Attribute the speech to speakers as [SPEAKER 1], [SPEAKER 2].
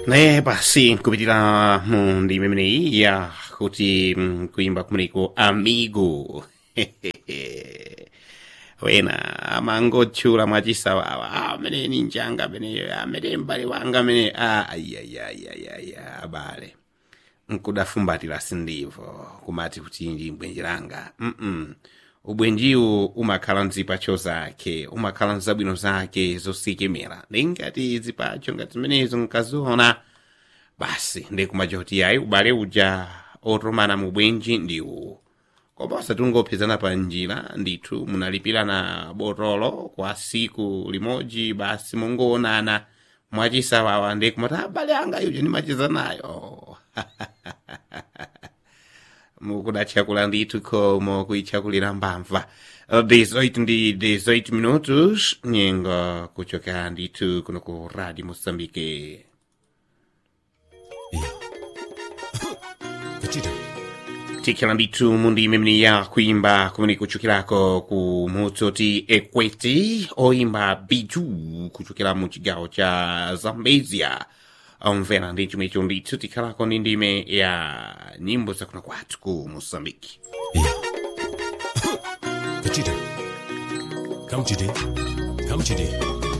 [SPEAKER 1] 네, basi kupitia mundi mimini ya kuti mm, kuimba kumeneko amigo wena amangotchula mwachisawawa amene ni njanga ameneyo amene mbale wanga amene ayayayayaya abale nkudafumbatira sindivo kumati kuti ndi mbwenji langa mm ubwenjiwu umakhala mzipacho zake umakhala mzabwino zake zosikimira ndingati zipacho ngati zimenezo nkaziona basi ndikumacha kuti ayi ubale uja otomana mu bwenji ndiwu koma osatungopezana pa njira ndithu munalipirana botolo kwa siku limodzi basi mungoonana mwachisawawa ndikumati abale anga yuja ndimachiza nayo mukudachakula ndithu khomo kuichakulira mbamva 18 ndi 18 minutos nyengo kuchoka ndithu kuno ku radio moçambique
[SPEAKER 2] Kachita.
[SPEAKER 1] tikhala ndithu mundime imene ya kuimba kumene kuchokerako ku mutsoti ekweti oimba biju kuchokera mu chigawo cha zambezia omvera ndi chomwecho ndithu tikhalako ndi ndime ya nyimbo zakuno kwathu ku moçambique
[SPEAKER 2] Yeah. Kachita. Come, Chidi. Come, Chidi.